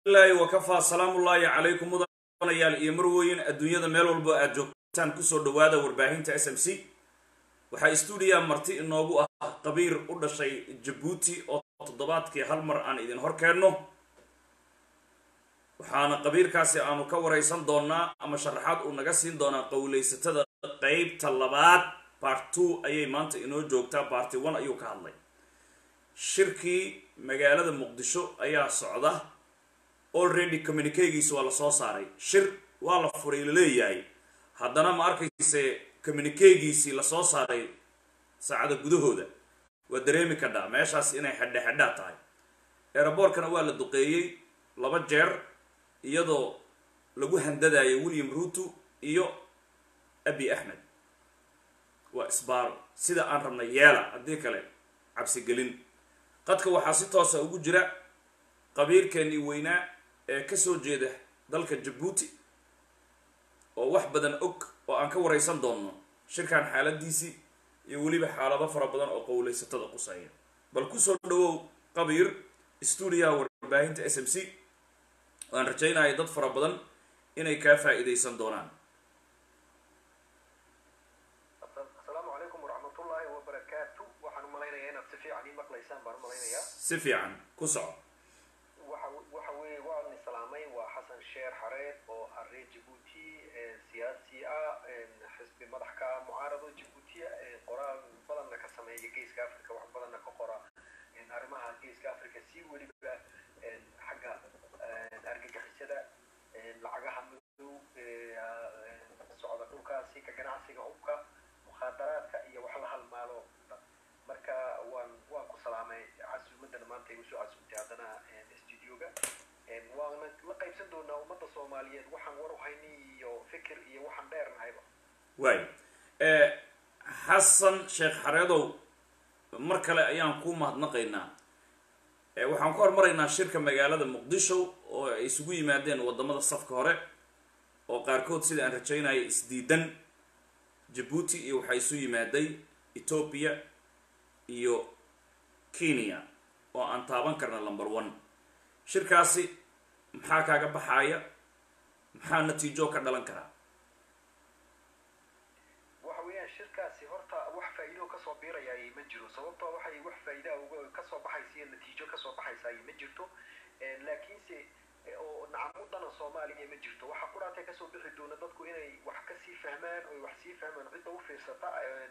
ilaahi wakafaa salaamullaahi calaykum mudanayaal iyo marweyn adduunyada meel walbo aad joogtaan kusoo dhawaada warbaahinta s m c waxaa stuudiya marti inoogu ah qabiir u dhashay jabuuti oo toddobaadkii hal mar aan idin hor keenno waxaana qabiirkaasi aanu ka waraysan doonaa ama sharaxaad uu naga siin doonaa qowleysatada qeybta labaad bart two ayay maanta inoo joogtaa barty one ayuu ka hadlay shirkii magaalada muqdisho ayaa socda already communiquegiisi waa lasoo saaray shir waa la furay laleeyahay haddana ma arkayse communiquegiisii lasoo saaray saacada gudahooda waa dareemi kadhaa meeshaas inay xedhe xedhaa tahay eeraboorkana waa la duqeeyey laba jeer iyadoo lagu handadayo william ruto iyo abi axmed waa isbaaro sida aan rabnay yeela haddii kale cabsigelin qadka waxaa si toosa ugu jira qabiirkeenii weynaa ee kasoo jeeda dalka jabuuti oo wax badan og oo aan ka waraysan doonno shirkan xaaladiisii iyo weliba xaalado fara badan oo qowleysatada quseeya bal kusoo dhawow qabiir stuudiyaha warbaahinta s m c waan rajaynaya dad fara badan inay kaa faa-iideysan doonaan asalaamu calaykum waraxmatullaahi wabarakaatu waxaan umalaynaya inaad si fiican ii maqlaysaan baan umalaynayaa si fiican ku soco waxa waxa weeye waan islaamay waa xasan sheer xareed oo ah reer jabuuti siyaasi ah xisbi madax ka ah mucaarado jabuutiya qoraal badanna ka sameeya geeska africa wax badanna ka qora arrimaha geeska africa si weliba xagga argagixisada lacagaha madow socda dhulkaasi ka ganacsiga hubka mukhaadaraadka iyo wax la halmaalo marka waan waan ku salaamay casuumadan maanta igu soo casuumtay haddana studioga waana la qaybsan doonaa ummadda soomaaliyeed waxaan war uhayni iyo fikir iyo waxaan dheernahayba waay xasan sheekh xareedow mar kale ayaan ku mahadnaqaynaa waxaan ku hormaraynaa shirka magaalada muqdisho oo ay isugu yimaadeen wadamada safka hore oo qaarkood sida aan rajaynaya isdiidan jabuuti iyo waxaa isu yimaaday ethoobia iyo kenya oo aan taaban karna number one shirkaasi maxaa kaaga baxaaya maxaa natiijo ka dhalan karaa waxa weeyaan shirkaasi horta wax faa'iido kasoo biirayaay ma jiro sababtoo waxay wax faa'iida uga kasoo baxaysa iyo natiijo kasoo baxaysaay ma jirto laakiinse oo nacamudana soomaaliya ma jirto waxa quraatay kasoo bixi doona dadku inay wax kasii fahmaan oy wax sii fahmaan cidda u fiirsata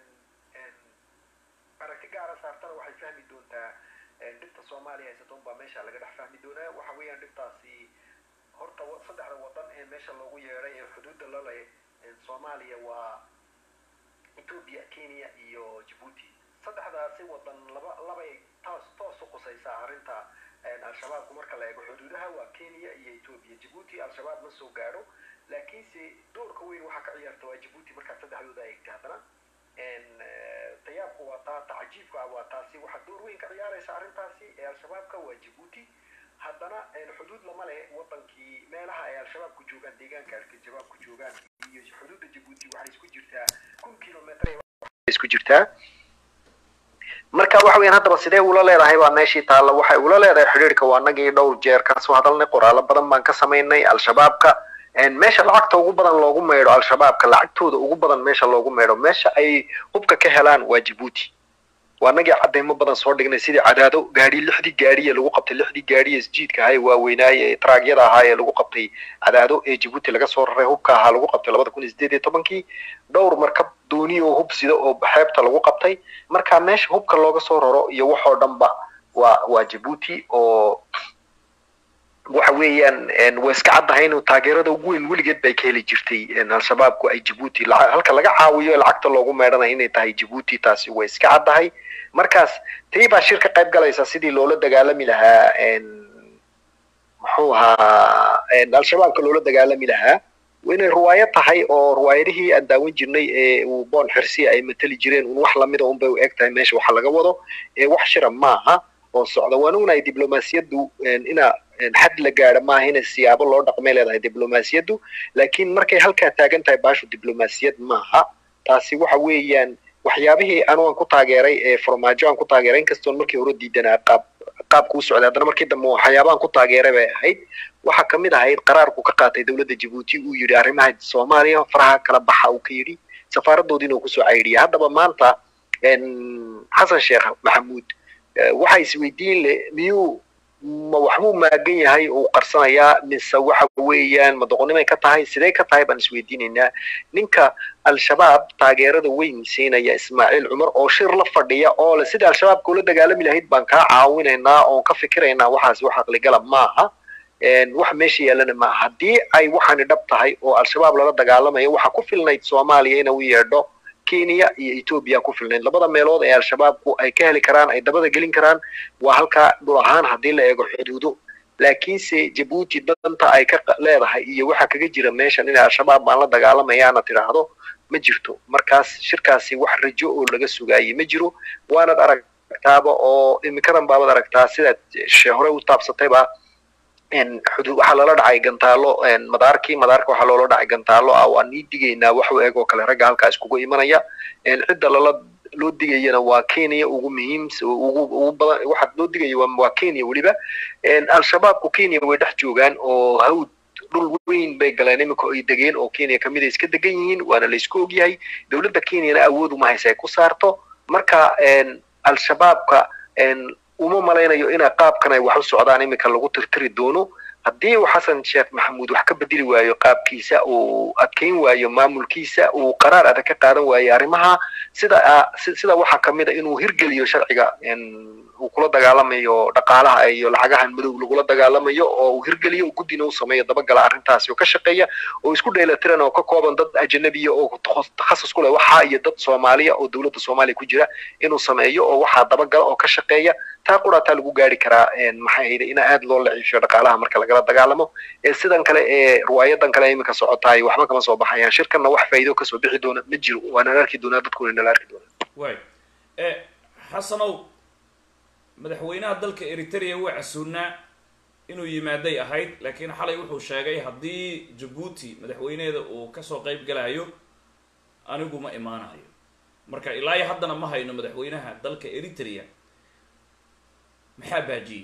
aragti gaara saartana waxay fahmi doontaa dhibta soomaaliya haysata unbaa meesha laga dhex fahmi doonaa waxa weeyaan dhibtaasi horta saddexda wadan ee meesha loogu yeedhay ee xuduudda laleh soomaaliya waa ethoobia kenya iyo jabuuti saddexdaasi wadan laba labay taas toos u qusaysaa arrinta al-shabaabku marka la eego xuduudaha waa kenya iyo ethoobia jabuuti al-shabaab ma soo gaadho laakiinse doorka weyn waxaa ka ciyaarta waa jabuuti markaad saddexdooda eegtay haddana tayaabku waa taa tacajiibka waa taasi waxaa door weyn ka ciyaaraysa arrintaasi ee al-shabaabka waa jabuuti haddana xuduud lama leh wadankii meelaha ay al-shabaabku joogaan deegaanka al-shabaabku joogaan iyo xuduudda jabuuti waxay isku jirtaa kun kilometr isku jirtaa marka waxa weeyaan haddaba sidee ula leedahay baa meeshii taalla waxay ula leedahay xidhiirka waa nagii dhowr jeer kasoo hadalnay qoraalo badan baan ka samaynay al-shabaabka meesha lacagta ugu badan loogu meydho al-shabaabka lacagtooda ugu badan meesha loogu meydho meesha ay hubka ka helaan waa jabuuti waa nagii cadaymo badan soo dhignay sidii cadaado gaadhi lixdii gaadhiye lagu qabtay lixdii gaadhiye isjiidka ahaa ee waaweynaaye ee traagyada ahaa ee lagu qabtay cadaado ee jabuuti laga soo raray hubka ahaa lagu qabtay labada kun iyo sideed iyo tobankii dhowr markab dooni oo hub sida oo xeebta lagu qabtay marka meesha hubka looga soo raro iyo waxoo dhanba waa waa jabuuti oo waxa weeyaan way iska caddahay inuu taageerada ugu weyn weligeed bay ka heli jirtay al-shabaabku ay jabuuti halka laga caawiyo lacagta loogu meedhanaya inay tahay jabuuti taasi way iska caddahay markaas tii baa shir ka qayb galaysa sidii loola dagaalami lahaa muxuu ahaa al-shabaabka loola dagaalami lahaa inay ruwaayad tahay oo ruwaayadihii aan daawan jirnay ee uu boon xirsiya ay mateli jireen un wax lamida unbay u eg tahay meesha waxa laga wado ee wax shira maaha oo socda waan ognahay diblomaasiyaddu ina xad la gaadho maaha inay siyaabo loo dhaqmay leedahay diblomaasiyaddu laakiin markay halkaa taagan tahay baashu diblomaasiyad maaha taasi waxa weeyaan waxyaabihii anu aan ku taageeray ee farmaajo aan ku taageeray inkastoon markii hore diidanaa qaab qaabku u socday haddana markii dambe waxyaabahan ku taageeray bay ahayd waxaa ka mid ahayd qaraarku ka qaatay dowladda jabuuti uu yidhi arrimaha soomaaliya faraha kala baxa uu ka yidhi safaaradoodiina uu kusoo caydhiyay haddaba maanta xasan sheekh maxamuud waxa isweydiin le miyuu ma waxbuu maagan yahay uu qarsanayaa mise waxa weeyaan ma doqonnimay ka tahay sidee ka tahay baan isweydiinaynaa ninka al-shabaab taageerada weyn siinaya ismaaciil cumar oo shir la fadhiya oo le sida al-shabaabka ula dagaalami lahayd baan kaa caawinaynaa oon ka fikiraynaa waxaas wax aqligala maaha wax meesha yaalana maaha haddii ay waxaani dhab tahay oo al-shabaab lala dagaalamayo waxaa ku filnayd soomaaliya ina u yeedho kenya iyo etoobiya ku filnayd labada meelood ee al-shabaabku ay ka heli karaan ay dabada gelin karaan waa halkaa dhul ahaan haddii la eego xuduudo laakiinse jabuuti danta ay ka leedahay iyo waxa kaga jira meeshan inay al-shabaab baan la dagaalamayaana tidhaahdo ma jirto markaas shirkaasi wax rajo oo laga sugaayey ma jiro waanad aragtaaba oo iminkadan baabad aragtaa sidaad she hore u taabsatayba waxaa loola dhacay gantaalo madaarkii madaarka waxaa loola dhacay gantaalo ah waan ii digaynaa wax u eg oo kale ragga halkaa iskugu imanaya cidda lala loo digayana waa kenya ugu muhiimsa ugu ugu badan waxa loo digaya waa kenya weliba al-shabaabku kenya way dhex joogaan oo hawd dhul weyn bay galeen iminka ay degeen oo kenya kamid ay iska degan yihiin waana la isku ogyahay dowladda kenyana awood uma haysa ay ku saarto marka al-shabaabka uma malaynayo ina qaabkan ay wax u socdaan iminka lagu tirtiri doono haddii uu xasan sheekh maxamuud wax ka bedeli waayo qaabkiisa uu adkeyn waayo maamulkiisa uu qaraar adag ka qaadan waayo arrimaha sida sida waxaa kamid a inuu hirgeliyo sharciga uu kula dagaalamayo dhaqaalaha iyo lacagahan madow lagula dagaalamayo oo uu hirgeliyo guddina u sameeyo dabagala arrintaasi oo ka shaqeeya oo isku dheelatiran oo ka kooban dad ajanabiya oo takhasus ku leh waxa iyo dad soomaaliya oo dowladda soomaaliya ku jira inuu sameeyo oo waxaa dabagala oo ka shaqeeya taa qurataa lagu gaari karaa maxay ahayde in aad loo laciisho dhaqaalaha marka lagala dagaalamo ee sidan kale ee riwaayadan kale iminka socotaay waxba kama soo baxayaan shirkanna wax faa'iido kasoo bixi doona ma jiro waana arki doonaa dadkuna nala arki doonaa way xasanow madaxweynaha dalka eritrea waa casuunaa inuu yimaaday ahayd laakiin xalay wuxuu sheegay haddii jabuuti madaxweyneeda uu kasoo qayb galayo anigu ma imaanayo marka ilaa iyo haddana ma hayno madaxweynaha dalka eritrea maxaa baajiyey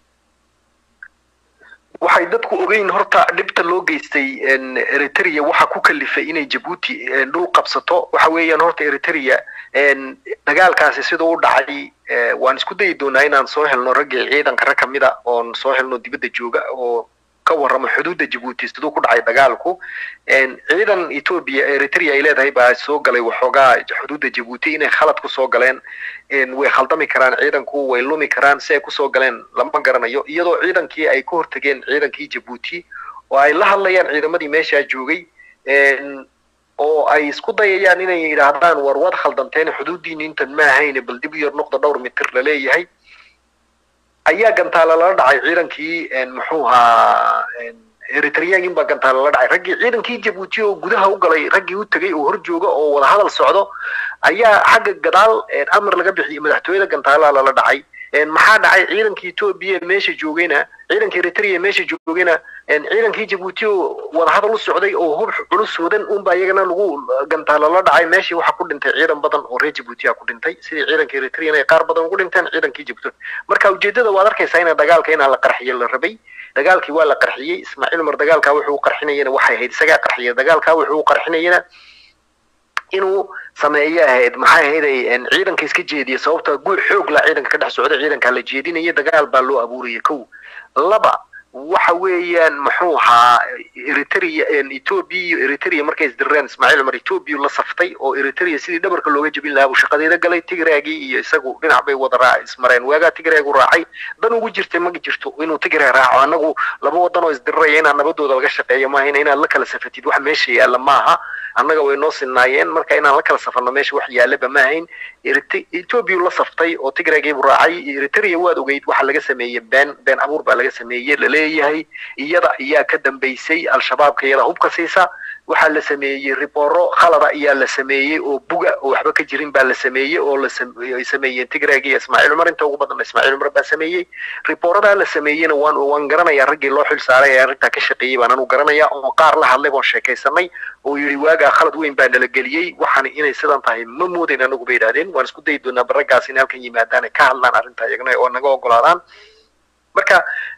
waxay dadku ogeyn horta dhibta loo geystay eritrea waxa ku kalifay inay jabuuti dhul qabsato waxa weeyaan horta eritrea dagaalkaasi siduu u dhacay waan isku dayi doonaa inaan soo helno raggii ciidanka rag kamid a oon soo helno dibadda jooga oo ka warramo xuduudda jabuuti siduu ku dhacay dagaalku ciidan etoobiya eritrea ay leedahay baa soo galay waxoogaa xuduudda jabuuti inay khalad kusoo galeen way khaldami karaan ciidanku way lumi karaan si ay kusoo galeen lama garanayo iyadoo ciidankii ay ka hortageen ciidankii jabuuti oo ay la hadlayaan ciidamadii meeshaa joogay oo ay isku dayayaan inay yidhaahdaan war waad khaldanteen xuduuddiini intan ma ahayne bal dib u yar noqda dhowr mitir la leeyahay ayaa gantaala lala dhacay ciidankii muxuu ahaa eritreyaagin baa gantaala lala dhacay raggii ciidankii jabuuti oo gudaha u galay raggii u tegay oo hor jooga oo wada hadal socdo ayaa xagga gadaal amar laga bixiyey madaxtooyada gantaalaha lala dhacay maxaa dhacay ciidankii etoobiya meesha joogayna ciidanka eritrea meesha joogayna ciidankii jabuuti oo wadahadal u socday oo hub culus wadan unba iyagana lagu gantaala la dhacay meeshii waxaa ku dhintay ciidan badan oo reer jabuuti a ku dhintay sidii ciidanka eritrean ay qaar badan ugu dhinteen ciidankii jabuuti marka ujeedada waad arkaysaa ina dagaalka inaa la qarxiyo la rabay dagaalkii waa la qarxiyey ismaaciil umar dagaalkaa wuxuu u qarxinayana waxay ahayd isagaa qarxiyay dagaalkaa wuxuu u qarxinayana inuu sameeyo ahayd maxay ahayday ciidanka iska jeediya sababta guur xoog la ciidanka ka dhex socda ciidanka la jeedinaya dagaal baa loo abuuraya kow laba waxa weeyaan muxuu ahaa eritrea ethoobia iyo eritrea markay isdirreen ismaaciil cumar ethoobia la saftay oo eritrea sidii dhabarka looga jebin lahaa buu shaqadeeda galay tigraagii iyo isagu dhinac bay wada raac ismareen waagaa tigraagu raacay dan ugu jirtay ma jirto inuu tigraa raaco annagu laba wadan oo isdirraya inaan nabadooda laga shaqeeyo maaha inaad la kala safatid wax meesha yaalla maaha annaga way noo sinaayeen marka inaan la kala safarno meesha wax yaallaba ma ahayn ethoobia la saftay oo tigraagii buu raacay eritrea waad ogeyd waxa laga sameeyey been been abuur baa laga sameeyey laleeyahay iyada ayaa ka dambaysay al-shabaabka iyada hubka siisa waxaa la sameeyey ribooro khalada ayaa la sameeyey oo buga oo waxba ka jirin baa la sameeyey oo ay sameeyeen tigraagi iyo ismaaciil cumar inta ugu badan ismaaciil cumar baa sameeyey ribooradaa la sameeyeyna waan waan garanayaa raggii loo xil saaray ee arrintaa ka shaqeeyey baan anu garanayaa oo qaar la hadlay boon sheekaysanay oo yidhi waagaa khalad weyn baa nala geliyey waxaan inay sidan tahay ma moodayn anagu bay yidhahdeen waan isku dayi doonaa baraggaas in halkan yimaadaan ay ka hadlaan arrintaa iyagna oo naga ogolaadaan marka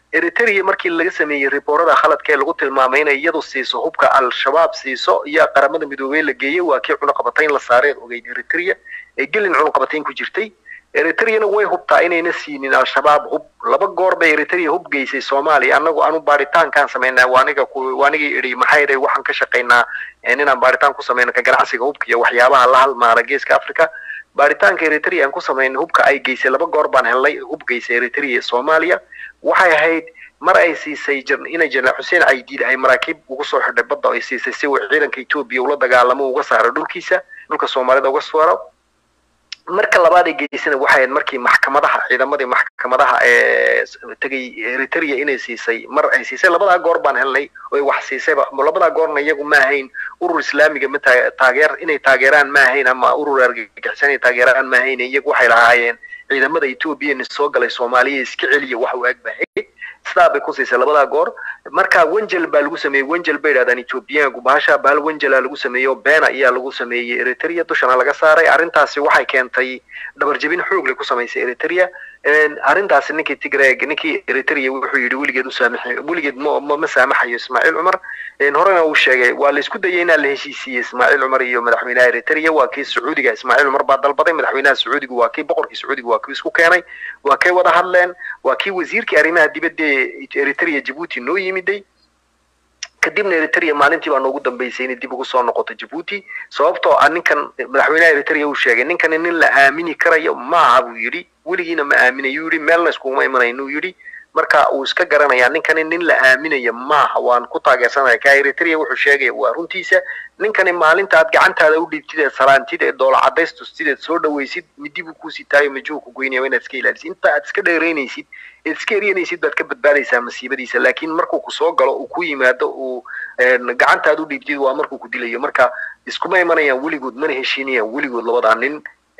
eritrea markii laga sameeyey riboorada khaladka ee lagu tilmaamay inay iyadu siiso hubka al-shabaab siiso iyo qaramada midoobey la geeyey waa kii cunaqabatayn la saareed ogeyd eritrea ee gelin cunaqabatayn ku jirtay eritreana way hubtaa inayna siinin al-shabaab hub laba goor bay eritrea hub geysay soomaaliya anagu aanu baaritaankaan samaynaa waaniga waanigii idhi maxay idhay waxaan ka shaqaynaa inaan baaritaan ku samayno ka ganacsiga hubka iyo waxyaabaha la halmaana geeska africa baaritaanka eritrea aan ku samayno hubka ay geysay laba goor baan helnay hub geysay eritrea soomaaliya waxay ahayd mar ay siisay inay jeneraal xuseen caydiid ay maraakiib ugu soo xidhay badda ay siisay si uu ciidanka etoobiya ula dagaalamo uga saaro dhulkiisa dhulka soomaalida uga saaro marka labaad ay geysana waxay ahayd markii maxkamadaha ciidamadii maxkamadaha ee tegay eritrea inay siisay mar ay siisay labadaa goor baan helnay oy wax siisayba labadaa goorna iyagu ma ahayn urur islaamiga ma taageer inay taageeraan ma ahayn ama urur argagixisan inay taageeraan ma ahayn iyagu waxay lahaayeen ciidamada etoobiya soo galay soomaaliya iska celiya wax u agbahay sidaa bay ku siisay labadaa goor marka wenjel baa lagu sameeyey wenjel bay yidhahdaan ethoobiyaanku bahasha bahal wenjela lagu sameeyey oo beena ayaa lagu sameeyey eritrea dushana laga saaray arrintaasi waxay keentay dhabarjebin xoog leh ku samaysay eritrea arrintaasi ninkii tigreg ninkii eritrea wuxuu yidhi weligeed usaamaxay weligeed ma ma saamaxayo ismaaciil cumar horena uu sheegay waa la isku dayay inaa la heshiisiiyey ismaaciil cumar iyo madaxweynaha eritrea waa kii sacuudiga ismaaciil cumar baa dalbaday madaxweynaha sacuudiga waa kii boqorkii sacuudiga waa kii isku keenay waa kay wada hadleen waa kii wasiirkii arrimaha dibadda eritrea jabuuti noo yimiday kadibna eritrea maalintii baa noogu dambeysay inay dib ugu soo noqoto jabuuti sababtoo ah ninkan madaxweynaha eritrea uu sheegay ninkani nin la aamini karayo maaha buu yidhi weligiina ma aaminayu yidhi meelna iskuguma imanaynu yidhi marka uu iska garanayaa ninkani nin la aaminayo maaha waan ku taageersanaya ka eritrea wuxuu sheegaya waa runtiisa ninkani maalinta aad gacantaada u dhiibtid ee salaantid ee doola cadaystustid eed soo dhawaysid midi buu ku sitaayo majuu ku goynaya waa inaad iska ilaalisid inta aad iska dheeraynaysid eed iska eryanaysid baad ka badbaadaysaa masiibadiisa laakiin markuu ku soo galo uu ku yimaado uu gacantaad u dhiibtid waa markuu ku dilayo marka iskuma imanayaan weligood mana heshiinayaan weligood labadaa nin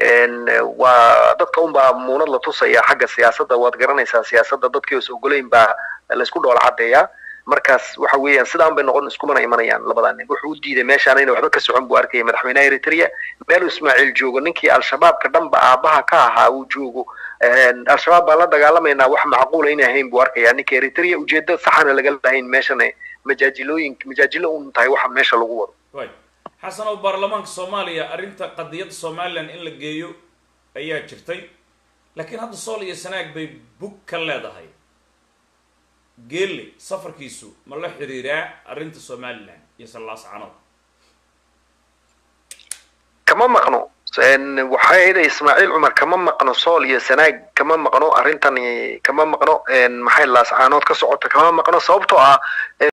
waa dadka unbaa muunad la tusaya xagga siyaasadda waad garanaysaa siyaasadda dadkii os ogolayn baa laysku dhoola caddeeyaa markaas waxa weeyaan sidaan bay noqon iskumana imanayaan labadaa nin wuxuu u diiday meeshaan ina waxba ka socon buu arkaya madaxweynaha eritrea meeluu ismaaciil joogo ninkii al-shabaabka dhanba aabaha ka ahaa uu joogo al-shabaab baan la dagaalamaynaa wax macquula inay ahayn buu arkaya ninka eritrea ujeedda saxana laga lahayn meeshana majaajilooyin majaajilo un tahay waxa meesha lagu wado xasan oo baarlamaanka soomaaliya arrinta qadiyadda somalilan in la geeyo ayaa jirtay laakiin hadda sool iyo sanaag bay bug ka leedahay geelle safarkiisu ma la xiriiraa arrinta somalilan iyo sallaascanood kama maqno waxay ahayd ismaaciil cumar kama maqno sool iyo sanaag kama maqno arrintan kama maqno maxay laascaanood ka socota kama maqno sababtoo ah